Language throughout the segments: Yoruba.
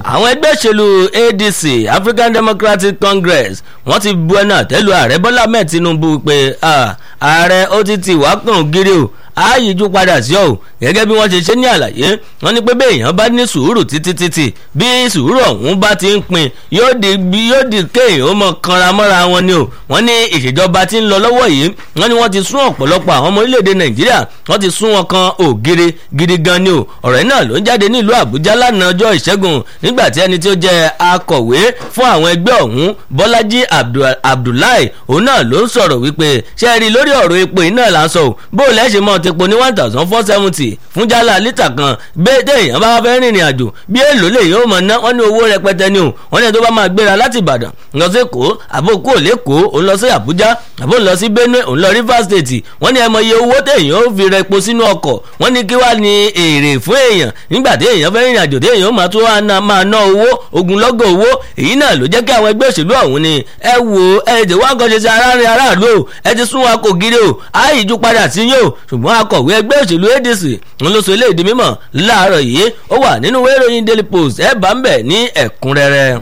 àwọn ẹgbẹ́ òṣèlú adc african democratic congress wọ́n ti bu ẹnu àtẹ́lu ààrẹ bọ́lá ahmed tinubu pé ààrẹ ó ti ti wá kàn gírí o ààyèjú padà sí ọ gẹ́gẹ́ bí wọ́n ṣe ṣe ní àlàyé wọ́n ní pé bẹ́ẹ̀ èèyàn bá ní sùúrù títí títí bí sùúrù ọ̀hún bá ti ń pin yóò di yóò di kéèyàn ó mọ kanra mọ́ra wọn ni o wọ́n ní ìṣèjọba tí ń lọ lọ́wọ́ yìí wọ́n ní wọ́n ti sún ọ̀pọ̀lọpọ̀ àwọn ọmọ orílẹ̀-èdè nàìjíríà wọ́n ti sún wọn kan ògiri gidi gan ni o ọ̀rọ̀ náà ló ń jáde nílùú àbújá lánàá ọjọ́ ìṣẹ́gun nígbà tí ẹni tí ó jẹ́ akọ̀wé fún àwọn ẹgbẹ́ ọ̀hún bọ́lájí abdullahi òun náà ló ń sọ̀rọ̀ wípé ṣe é rí lórí ọ̀rọ̀ epo iná là ń sọ bó o lẹ́sẹ̀ mọ́ ti po ní one thousand four seventy fún jálá lítà kan bẹ́ẹ̀ téèyàn bá fẹ́ rìnrìn àjò bí èlò lè yóò mọ̀ ná wọ́n ní owó rẹpẹtẹ ni o wọ́n ní ẹni tó bá máa gbéra láti ìbàdàn lọ sí èkó àbò kó lẹ́kọ̀ọ́ òun lọ sí àbújá àbò lọ sí benue òun lọ rivers state wọ́n ní ẹ mọ iye owó téèyàn ó fi rẹpo sínú ọkọ̀ wọ́n ní kí wàá ní èrè fún èèyàn nígbà téèyàn fẹ́ rìnrìn àjò téèyàn ó máa tó máa ná owó ogunlọ́gọ̀ owó èyí náà ló jẹ́ kí àwọn ẹgbẹ́ òṣèlú ọ̀hún ni ẹ wo ẹ jẹ́ wá kàn ṣe sí aráàlú aráàlú o ẹ ti sún wa kò gírí o àìjú padà sí yín o ṣùgbọ́n akọ̀wé ẹgbẹ́ òṣèlú adc ń lọ sọ eléyìí di mímọ̀ láàárọ̀ yìí ó wà nínú ìwé ìròyìn daily post ẹ bá ń bẹ̀ ní ẹ̀kúnrẹ́rẹ́.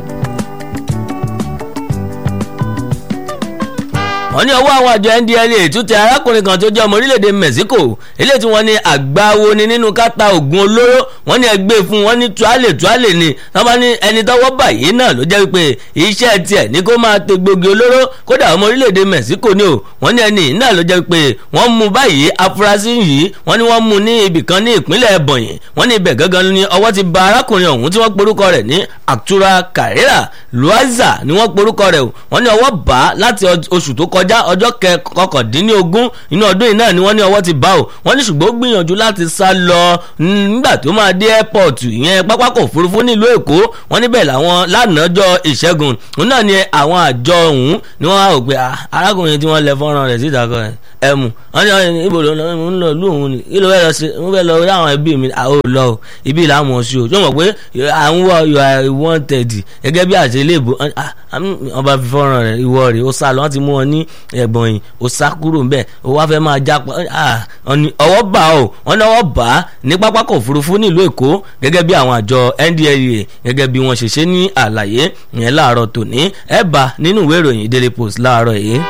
wọ́n ní ọwọ́ àwọn àjọ ndla tún tẹ arákùnrin kan tó jẹ́ ọmọ orílẹ̀-èdè mexico eléyìí tí wọ́n ní àgbáwo ni nínú káta oògùn olóró wọ́n ní ẹgbẹ́ fún wọ́n ní tuálè tuálè ni wọ́n bá ní ẹni tọ́wọ́ báyìí náà ló jẹ́ pé iṣẹ́ tiẹ̀ ní kó máa te gbòógì olóró kódà ọmọ orílẹ̀-èdè mexico ni o wọ́n ní ẹni náà ló jẹ́ pé wọ́n mú báyìí afurasí yìí wọ́n ní wọ́n mú ní ibì kan ní ìpínlẹ̀ ebonyi wọ́n ní ibẹ̀ gangan ni ọwọ́ ti ba arákùnrin ọ̀hún tí wọ́n porúkọ rẹ̀ ní actura carrera luaza ni wọ́n porúkọ rẹ̀ o wọ́n ní ọwọ́ bá láti oṣù tó kọjá kọjá ọjọ́ kọkàndínlógún inú ọdún yìí náà ni wọ́n ní ọwọ́ ti bá o wọ́n ní ṣùgbọ́n ó gbìyànjú láti sá lọ nígbà tó máa dé airport ìyẹn pápákọ̀ òfurufú nílùú èkó wọ́n níbẹ̀ làwọn lánàájọ́ ìṣẹ́gun òun náà ni àwọn àjọ ọ̀hún ni wọ́n á rò pé arákùnrin tí wọ́n lẹ fọ́nrán rẹ̀ síta kọ́ ẹ̀ ẹ̀mù wọ́n ní ibo ló ń lọ lù òun ni kí ló fẹ́ lọ sí mo fẹ́ lọ rí àwọn ẹbí mi àwọn ò lọ o ibi làwọn ò sí o tó mọ̀ pé àwọn wọ you are wanted gẹ́gẹ́ bí àṣẹ ilé ìbò ọba fi fọ́nrán rẹ̀ ìwọ rẹ̀ ó sá lọ wọ́n ti mú wọn ní ẹ̀gbọ́n yìí ó sá kúrò ńbẹ̀ ó wá fẹ́ máa jápa ọwọ́ bá o wọ́n ní ọwọ́ bá ní pápákọ̀ òfurufú nílùú èkó gẹ́gẹ́ bí àwọn àjọ ndlea gẹ́gẹ́ bí wọ́n ṣe ṣe ní àlàyé yẹn láàárọ̀ tòní ẹ̀ bá nínú ìwé ìròyìn daily post láàárọ̀ yìí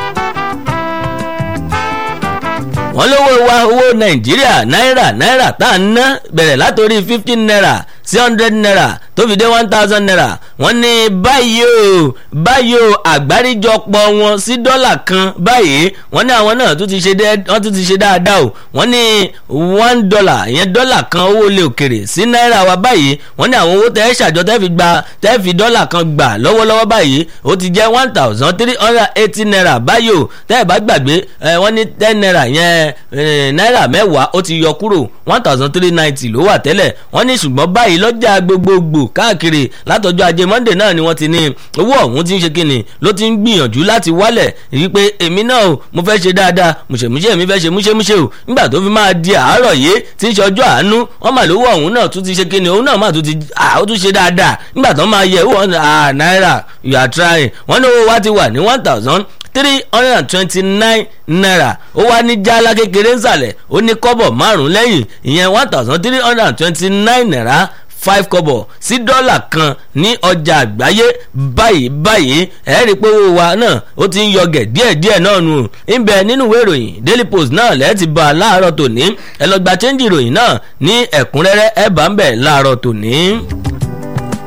wọ́n lówó wa owó nàìjíríà náírà náírà tá à ń ná bẹ̀rẹ̀ látòrí fifteen naira sí hundred naira tó fi dé one thousand naira wọ́n ní báyìí o báyìí o àgbáríjọpọ̀ wọn sí dọ́là kan báyìí wọ́n ní àwọn náà tún ti ṣe wọ́n tún ti ṣe dáadáa o wọ́n ní one dollar ìyẹn dọ́là kan owó ilé òkèrè sí náírà wa báyìí wọ́n ní àwọn owó tẹ́ ṣàjọ tẹ́ fi gba tẹ́ fi dọ́là kan gbà lọ́wọ́lọ́wọ́ báyìí ó ti jẹ́ one thousand three hundred eighty naira báyìí o tẹ́ ẹ̀ bá gbàgbé wọ́n ní ten naira yẹn náírà mẹ́wàá ó ti yọ kúrò one thousand three ninety ló wà tẹ́lẹ̀ wọ́n ní ṣùgbọ́n báyìí lọ́jà gbogbogbò káàkiri látọjọ́ ajé monday náà ni wọ́n ti ní owó ọ̀hún ti ń ṣe kíni ló ti ń gbìyànjú láti wálẹ̀ rí pé èmi náà o mo fẹ́ ṣe dáadáa mùṣèmùṣe mi fẹ́ ṣe múṣemúṣe o nígbà tó fi máa di àárọ̀ yìí tí ń ṣe ọjọ́ àánú wọ́n mà lówó ọ̀hún náà tún ti ṣe kíni òun náà mà tún ti ó tún ṣe dáadáa nígbà tó máa yẹ owó náírà you are trying wọ́n ní owó wa ti wà ní one thousand three hundred and twenty-nine naira ó wá ní jálá kékeré nsàlẹ̀ ó ní kọ́bọ̀ márùn-ún lẹ́yìn ìyẹn one thousand three hundred and twenty-nine naira five kọ́bọ̀ sí dọ́là kan ní ọjà àgbáyé báyìí báyìí ẹ rí i pé owó wa náà ó ti ń yọgẹ̀ díẹ̀díẹ̀ náà nù ń bẹ nínú ìwé ìròyìn daily post náà lẹ́ẹ̀ ti bá a láàárọ̀ tòní ẹ lọ gba chẹ́ńjì ìròyìn náà ní ẹ̀kúnrẹ́rẹ́ ẹ bá ń bẹ̀ láàárọ̀ tòní.